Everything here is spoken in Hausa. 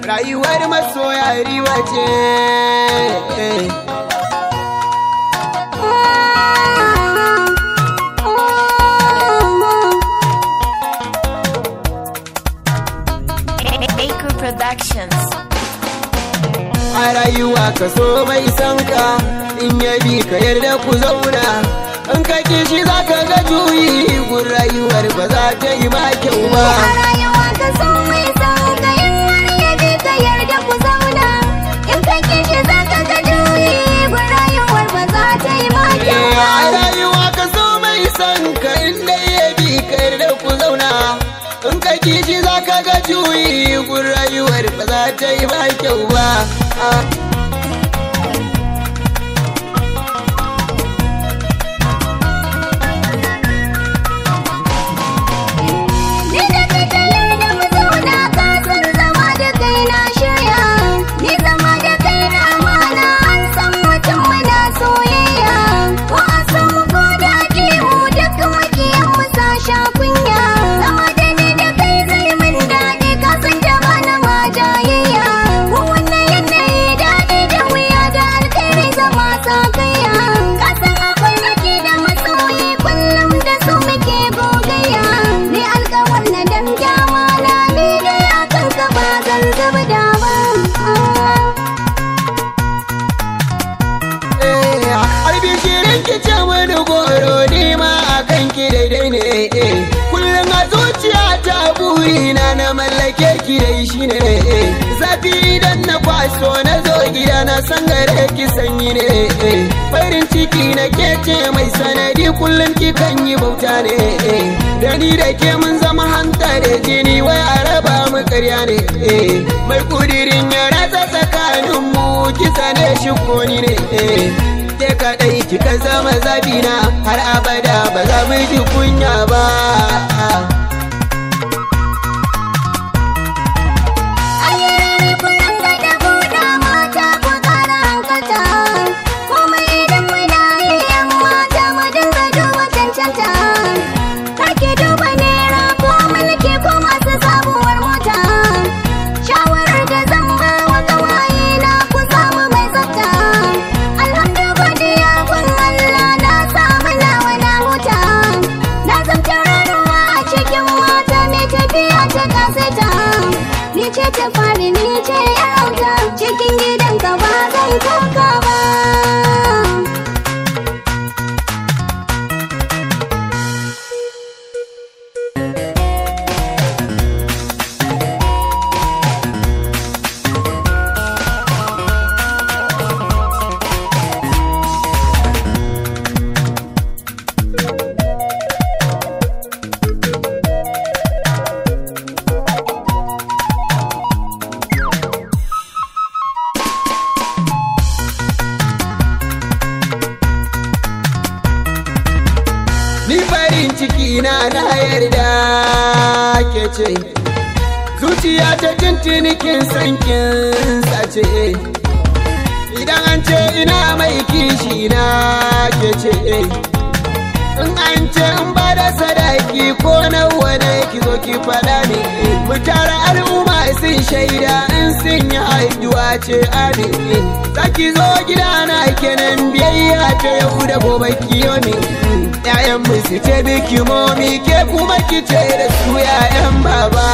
rayuwar masoya riwa ce Baker Productions. a rayuwa ka so mai san ka in ya bi ka yarda ku zauna in ka kishi za ka ga juyi gun rayuwar ba za ta yi ma kyau ba A rayuwa ka so mai son ka in har ya bi ka yarda ku zauna in ka kishi za ka ga juyi gun rayuwar ba za ta yi ma kyau Eh, ba. a rayuwa ka so mai san ka inda ya bi ka yarda ku zauna in ka kishi za ka ga juyi gun rayuwar ba za ta yi ma kyau ba Ah. Ni da kai ka yarda mu zauna ka san zama da kai na shirya ni zama da kai na amana an san mutum muna soyayya ko a san mu ko da ke mu duk makiyan mu sa sha kunya zama da ni da kai zai min daɗi ka san da bana ma jayayya ko wannan yanayi daɗi da wuya da alkhairi zama sa kaiya ka san akwai nake da masoyi kullum da su muke gogayya ni alkawar na dan dama na ni dai akan ka ba zan zuba da ba Harbi shirin ki ce wani goro ni ma a kan ki daidai ne eh. Kullum a zuciya ta burina na mallake ki dai shi ne eh. Zafi idan na kwaso na zo gida na san gare ki sanyi ne eh. Farin ciki na ke ce mai sanadi kullum ki kan yi bauta ne eh. Da ni da ke mun zama hanta da jini wai a raba mu karya ne eh. Mai kudirin ya ratsa tsakanin mu kisa ne shi koni ne eh. ke kaɗai kika zama zabina har abada ba za mu ji kunya ba ayyarare kullum da da buɗa mata ku ƙara hankalta kuma idan muna yi yan mata mu dinga duba cancanta kake duba naira ko mulki ko masu sabuwar mota shawarar da zan ba wa gawaye na ku samu mai tsafta alhamdu godiya kun Allah na samu nawa na huta na zan tauraruwa a cikin mata mai tafiya ta kaseta ni ce ta fari ni ce yarauta cikin gidan ka ba zan koka ba ni farin ciki na na yarda ke ce zuciya ta tuntuni kin san kin sace idan an ce ina mai kishi na ke ce in an ce in ba da sadaki ko nawa ne ki zo ki faɗa ne mu tara al'umma sun shaida in sun yi haihuwa ce amin zaki zo gidana kenan biyayya ta yau da gobe kiyo ne ƴaƴan mu su ce biki momi ke kuma ki ce da su ƴaƴan baba